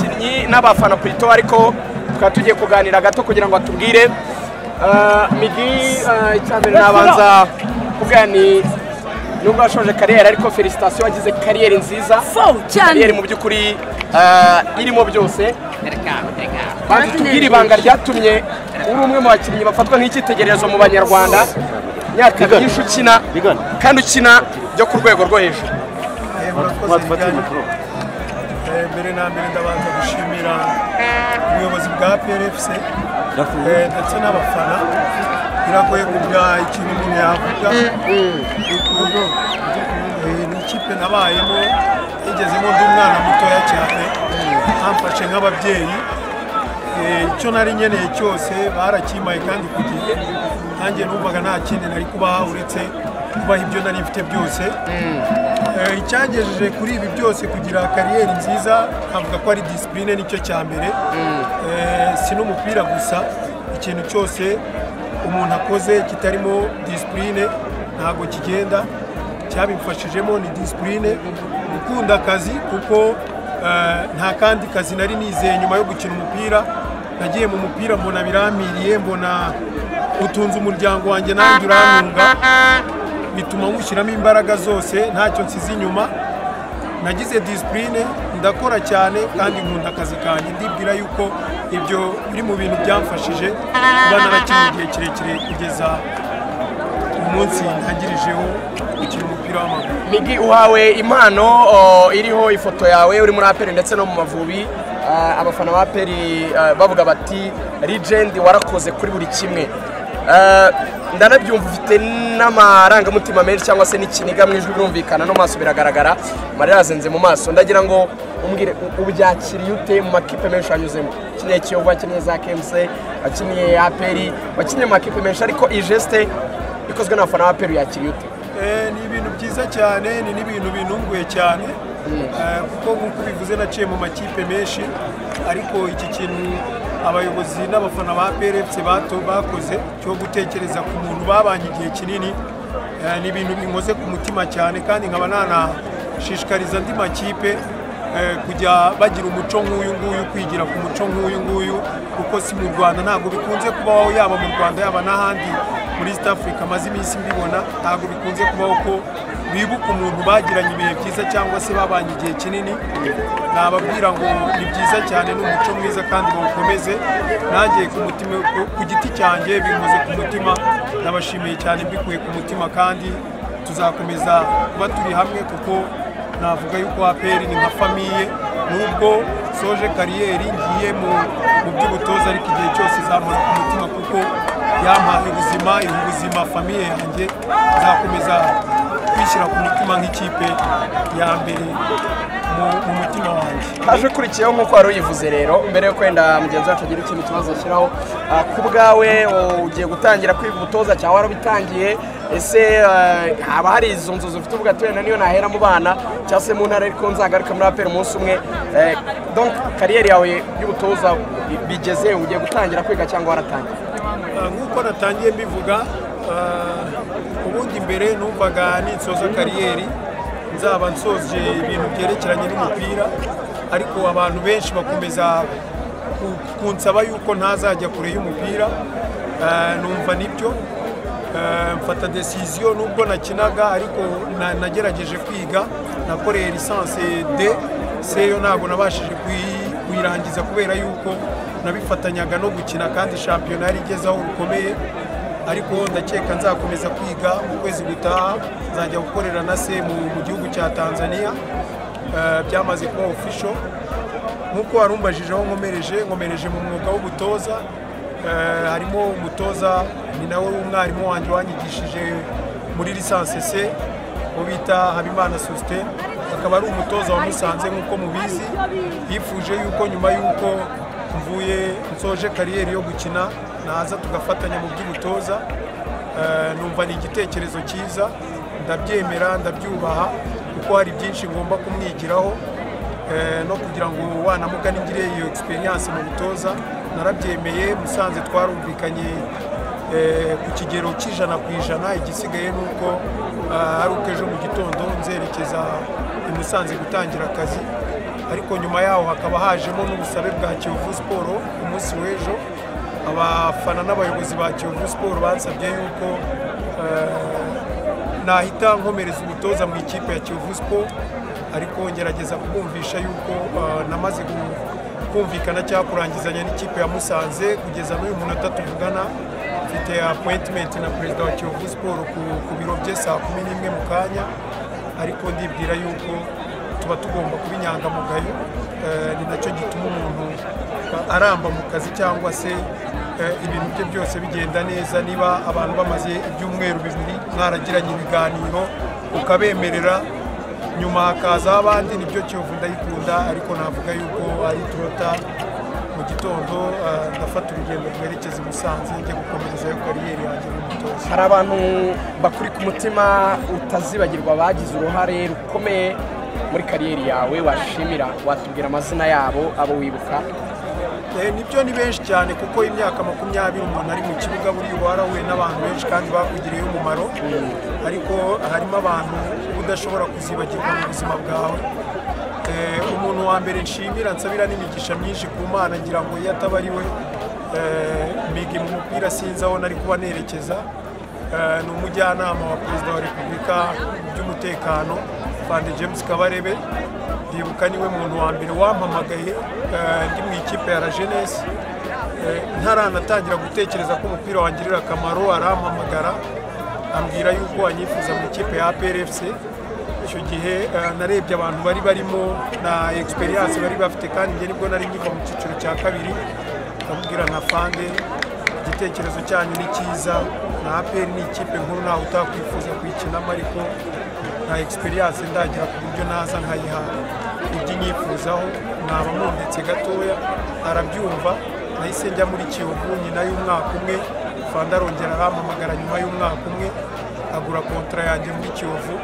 abakinnyi n'abafana purito ariko tukaba tugiye kuganira gato kugira ngo atubwire migi icyambere nabanza kuvuga ni nubwo washoje kariyeri ariko felicitasiyo wagize kariyeri nziza kariyeri mu by'ukuri eh, irimo byose banza tubwire ibanga ryatumye uri umwe mu bakinnyi bafatwa nk'icyitegererezo mu banyarwanda imyaka myinshi ukina Bigana. kandi ukina byo ku rwego rwo hejuru Eh, murakoze cyane. Eh, mbere na mbere ndabanza gushimira ubuyobozi bwa PRFC eh, ndetse n'abafana biragoye kuvuga ikintu umuntu yavuga Eh, ni ikipe nabayemo yigezemo ndi umwana mutoya cyane bamfashe nk'ababyeyi Eh, icyo nari nkeneye cyose barakimpaye kandi ku gihe nanjye numvaga nta kindi nari kubaha uretse kubaha ibyo nari mfite byose Eh, icyangejeje kuri ibi byose kugira kariyeri nziza avuga ko ari disipurine nicyo cya mbere Eh, si n'umupira gusa ikintu cyose umuntu akoze kitarimo disipurine ntabwo kigenda cyabimfashijemo ni disipurine gukunda akazi kuko eh, nta kandi kazi nari nizeye nyuma yo gukina umupira nagiye mu mupira mbona birampiriye mbona utunze umuryango wanjye nanjye urantunga bituma nywushyiramo imbaraga zose ntacyo nsize inyuma nagize disipurine ndakora cyane kandi nkunda akazi kanjye ndibwira yuko ibyo biri mu bintu byamfashije kuba narakina igihe kirekire kugeza umunsi ntangirijeho gukina umupira w'amaguru migi uhawe impano o, iriho ifoto yawe uri muri aperi ndetse no mu mavubi Ah, abafana ba aperi ah, bavuga bati legend warakoze kuri buri kimwe Ah, ndanabyumva ufite n'amarangamutima menshi cyangwa se n'ikiniga mu ijwi birumvikana no mu maso biragaragara amarira yazenze mu maso ndagira ngo umbwire u- ubyakiriye ute mu makipe menshi wanyuzemo wakinye kiyovu wakinye za kemuse wakinye aperi wakinye mu makipe menshi ariko iyi jeste ikozwe n'abafana ba aperi yakiriye ute Eh, ni ibintu byiza cyane ni n'ibintu binunguye cyane Eh, kuko nk'uko bivuze naciye mu makipe menshi ariko iki kintu abayobozi n'abafana ba PRFC bato bakoze cyo gutekereza ku muntu babanye igihe kinini eh, ni ibintu binkoze ku mutima cyane kandi nkaba nanashishikariza andi makipe eh, kujya bagira umuco nk'uyu nguyu kwigira ku muco nk'uyu nguyu kuko si mu Rwanda ntabwo bikunze kubaho yaba mu Rwanda yaba n'ahandi muri East Africa amaze iminsi mbibona ntabwo bikunze kubaho ko bibuka umuntu bagiranye ibihe byiza cyangwa se babanye igihe kinini nababwira ngo ni byiza cyane ni umuco mwiza kandi bawukomeze nanjye ku mutima ku- ku giti cyanjye bikoze ku mutima nabashimiye cyane mbikuye ku mutima kandi tuzakomeza kuba turi hamwe kuko navuga yuko APR ni nka famiye nubwo soje kariyeri ngiye mu mu by'ubutoza ariko igihe cyose izamura ku mutima kuko yampaye ubuzima iha ubuzima famiye yanjye nzakomeza kwishyira ku mutima nk'ikipe ya mbere mu- mu mutima wanjye aje ukurikiyeho nk'uko wari uyivuze rero mbere yo kwenda mugenzi wacu agira ikintu kibazo ashyiraho ah, ku bwawe o, ugiye gutangira kwiga ubutoza cyangwa warabitangiye ese ah, haba hari izo nzozi ufite uvuga ati wenda niyo nahera mu bana cyangwa se mu ntara ariko nzagaruka muri aperi umunsi umwe Eh, donc kariyeri yawe y'ubutoza bi- bigeze ugiye gutangira kwiga cyangwa waratangiye Uh, nk'uko natangiye mbivuga uh, ubundi mbere numvaga ninsoza kariyeri nzaba nsoje ibintu byerekeranye n'umupira ariko abantu benshi bakomeza ku- kunsaba yuko ntazajya kure y'umupira Uh, numva nibyo Uh, mfata desiziyo nubwo nakinaga ariko na- nagerageje kwiga nakoreye lisansi D seyo ntabwo nabashije kuyi kuyirangiza kubera yuko nabifatanyaga no gukina kandi shampiyona yari igeze aho rukomeye ariko ndakeka nzakomeza kwiga mu kwezi gutaha nzajya gukorera na se mu mu gihugu cya tanzania Eh, byamaze kuba official nk'uko warumbajije aho nkomereje nkomereje mu mwuga w'ubutoza Eh, harimo umutoza ni nawe w'umwarimu wanjye wanyigishije muri lisansi c uwo bita habimana sosite akaba ari umutoza wa musanze nk'uko mubizi yifuje yuko nyuma y'uko mvuye nsoje kariyeri yo gukina naza tugafatanya mu by'ubutoza Eh, numva ni igitekerezo cyiza ndabyemera ndabyubaha kuko hari byinshi ngomba kumwigiraho Eh, no kugira ngo wanamuga ningire iyo experience mu butoza narabyemeye musanze twarumvikanye eh, ku kigero cy'ijana ku ijana igisigaye ni uko eh, ari uko ejo mu gitondo nzerekeza i musanze gutangira akazi ariko nyuma yaho hakaba hajemo n'ubusabe bwa kiyovu siporo ku munsi w'ejo abafana n'abayobozi ba kiyovu siporo bansabye yuko eh, nahita nkomereza umutoza mu ikipe ya kiyovu siporo ariko ngerageza kubumvisha yuko eh, namaze gu- kumvikana cyangwa kurangizanya n'ikipe ya musanze kugeza n'uyu munota tuvugana mfite appointment na perezida wa kiyovu siporo ku, ku biro bye saa kumi n'imwe mu kanya ariko ndibwira yuko tuba tugomba kuba inyangamugayo eh, ni nacyo gituma umuntu aramba mu kazi cyangwa se eh, ibintu bye byose bigenda neza niba abantu bamaze ibyumweru bibiri mwaragiranye ibiganiro ukabemerera nyuma hakazaho abandi nibyo kiyovu ndayikunda ariko navuga yuko ari turota mu gitondo eh, ndafata urugendo rwerekeza i Musanze njya gukomerezayo kariyeri yanjye n'umutoza hari abantu bakuri ku mutima utazibagirwa bagize uruhare rukomeye muri kariyeri yawe washimira watubwira amazina yabo abo wibuka Eh, nibyo ni benshi cyane kuko imyaka makumyabiri umuntu ari mu kibuga buriya uba warahuye n'abantu benshi kandi bakugiriye umumaro ariko harimo abantu uba udashobora kuzibagirwa mu buzima bwawe Eh, umuntu wa mbere nshimira nsabira n'imigisha myinshi ku mana ngira ngo iyo ataba ari we eh, mbigi mu mupira sinzi aho nari kuba nerekeza Eh, ni umujyanama wa perezida wa repubulika mu by'umutekano fande james kabarebe ndibuka niwe muntu wa mbere wampamagaye eh, ndi mu ikipe ya la jeunesse Eh, ntaranatangira gutekereza ko umupira wangirira akamaro arampamagara ambwira yuko anyifuza mu ikipe ya APRFC icyo gihe eh, narebye abantu bari barimo na experience bari bafite kandi njye nibwo nari nkiva mu cyiciro cya kabiri ndamubwira nka fande igitekerezo cyanyu ni cyiza na APR ni ikipe nkuru ntawe utakwifuza kuyikinamo ariko nta experience ndagira ku buryo naza nkayiha ibyo nyifuzaho mwaba mundetse gatoya arabyumva nahise njya muri Kiyovu nyina y'umwaka umwe Fanda arongera arampamagara nyuma y'umwaka umwe agura kontra yanjye muri Kiyovu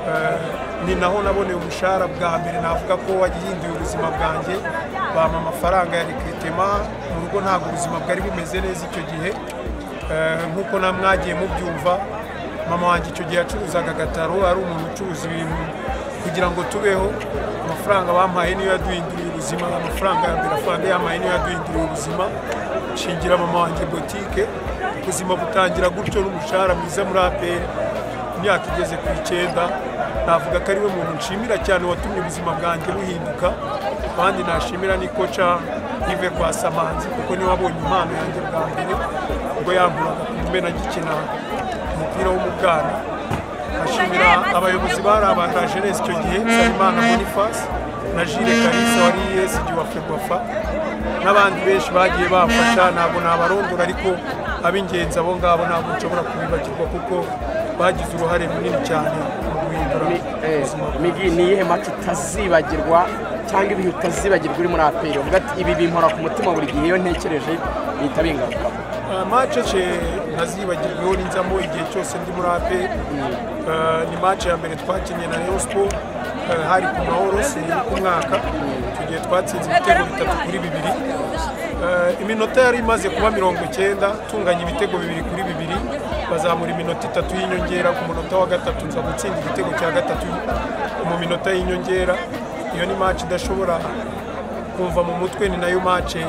Eh, ni naho naboneye ubushahara bwa mbere navuga ko wagihinduye ubuzima bwanjye bampa amafaranga ya rikritema mu rugo ntabwo ubuzima bwari bumeze neza icyo gihe Eh, nk'uko na mwagiye mubyumva mama wanjye icyo gihe yacuruzaga agataro ari umuntu ucuruza ibintu kugira ngo tubeho amafaranga bampaye niyo yaduhinduriye ubuzima amafaranga ya mbere afande yampaye niyo yaduhinduriye ubuzima nshingira mama wanjye botike ubuzima butangira gutyo n'umushahara mwiza muri aperi imyaka igeze ku icyenda navuga ko ariwe muntu nshimira cyane watumye ubuzima bwanjye buhinduka kandi nashimira ni koca Yves Kwasamanzi kuko niwe wabonye impano yanjye bwa mbere ubwo yanguraga ku mumena agikina umupira wo mu bwana ashimira abayobozi bari aba na jeunesse icyo gihe Salimana Boniface na Jules Kalisa wari ESG wa Ferwafa n'abandi benshi bagiye bamfasha ntabwo nabarondora ariko ab'ingenzi abo ngabo ntabwo nshobora kubibagirwa kuko bagize uruhare runini cyane mu guhindura Mi- eh, ubuzima bwanjye. migi ni iyihe mace utazibagirwa cyangwa ibihe utazibagirwa uri muri aperi uvuga ati ibi bimpora ku mutima buri gihe iyo ntekereje bihita bingarukaho mace je ntazibagirweho n'inzamo igihe cyose ndi muri ape ni mace ya mbere twakinnye na rayon sport eh, hari ku mahoro seri ku mwaka icyo gihe twatsinze ibitego bitatu kuri bibiri Eh, iminota yari imaze kuba mirongo icyenda tunganya ibitego bibiri kuri bibiri bazamura iminota itatu y'inyongera ku munota wa gatatu nza gutsinda igitego cya gatatu mu minota y'inyongera iyo ni mace idashobora kumva mu mutwe ni nayo mace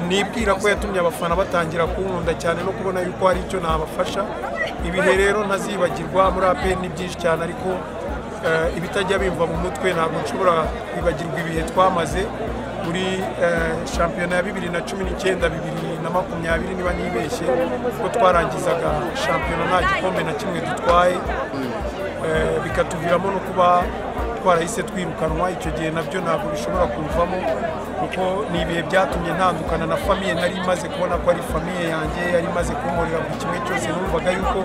nibwira ko yatumye abafana batangira kunkunda cyane no kubona yuko hari icyo nabafasha ibihe rero ntazibagirwa muri APR ni byinshi cyane ariko eh, ibitajya bimva mu mutwe ntabwo nshobora kwibagirwa ibihe twamaze muri eh, shampiyona ya bibiri na cumi n'icyenda bibiri na makumyabiri niba nibeshye ko twarangizaga shampiyona nta gikombe na kimwe dutwaye Eh, bikatuviramo no kuba twarahise twirukanwa icyo gihe nabyo ntabwo bishobora kuvamo kuko ni ibihe byatumye ntandukana na famiye nari imaze kubona ko ari famiye yanjye yari imaze kunkorera buri kimwe cyose numvaga yuko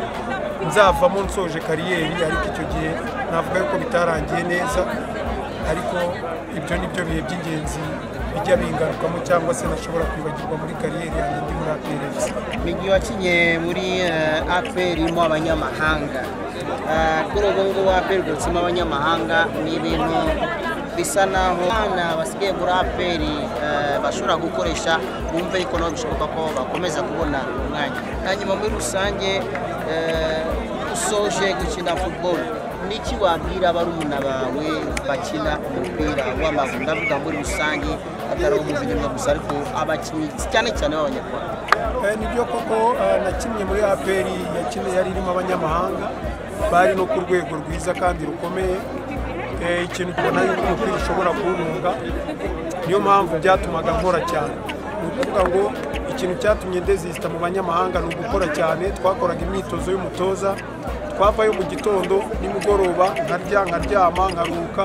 nzavamo nsoje kariyeri ariko icyo gihe navuga yuko bitarangiye neza ariko ibyo ni byo bihe by'ingenzi bijya bingarukamo cyangwa se nashobora kwibagirwa muri kariyeri yanjye ndi muri aperereza Migi wakinye muri eh, APR irimo abanyamahanga Eh, kuri ubu ngubu APR gutsima abanyamahanga ni ibintu bisa naho abana basigaye muri APR eh, bashobora gukoresha bumve ariko nabo bishoboka ko bakomeza kubona umwanya hanyuma muri rusange eh, usoje gukina football niki wabwira barumuna bawe bakina umupira w'amaguru ndavuga muri rusange atari uwo mu binyarwanda gusa ariko abakinnyi cyane cyane b'abanyarwanda Eh, nibyo koko eh, na kimwe muri apr yakine yari irimo abanyamahanga bari no ku rwego rwiza kandi rukomeye Eh, ikintu tubona yuko umupira ushobora kuwununga niyo mpamvu byatumaga nkora cyane ni ukuvuga ngo ikintu cyatumye ndezisita mu banyamahanga ni ugukora cyane twakoraga imyitozo y'umutoza twavayo mu gitondo nimugoroba nkarya nkaryama nkaruhuka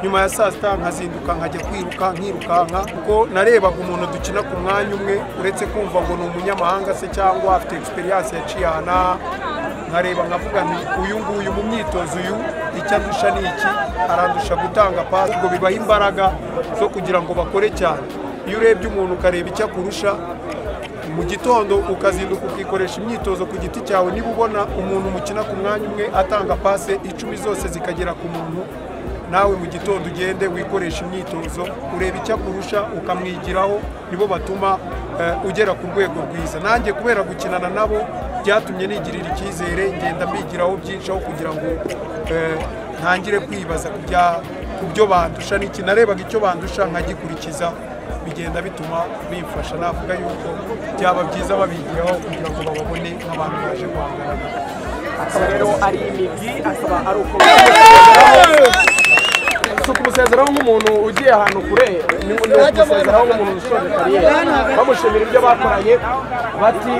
nyuma ya saa sita nkazinduka nkajya kwiruka nkirukanka kuko narebaga umuntu dukina ku mwanya umwe uretse kumva ngo ni umunyamahanga se cyangwa afite egisperiyanse yaciye aha n'aha nkareba nkavuga nti uyu nguyu mu myitozo uyu icyo andusha ni iki arandusha gutanga pasi ngo bibaha imbaraga zo kugira ngo bakore cyane iyo urebye umuntu ukareba icyo akurusha mu gitondo ukazinduka ukikoresha imyitozo ku giti cyawe niba ubona umuntu mukina ku mwanya umwe atanga pase icumi zose zikagera ku muntu nawe mu gitondo ugende wikoreshe imyitozo ureba icyo akurusha ukamwigiraho nibo batuma eh, ugera ku rwego rwiza nanjye kubera gukinana nabo byatumye nigirira icyizere ngenda mbigiraho byinshi aho kugira ngo eh, ntangire kwibaza ku bya- ku byo bandusha n'iki narebaga icyo bandusha nkagikurikiza bigenda bituma bimfasha navuga yuko byaba byiza babigiraho kugira ngo bababone nk'abantu baje guhangana akaba rero ari imigwi akaba ari uko si ukumusezeraho nk'umuntu ugiye ahantu kure ni ni ukumusezeraho nk'umuntu usoje kariyeri bamushimira ibyo bakoranye bati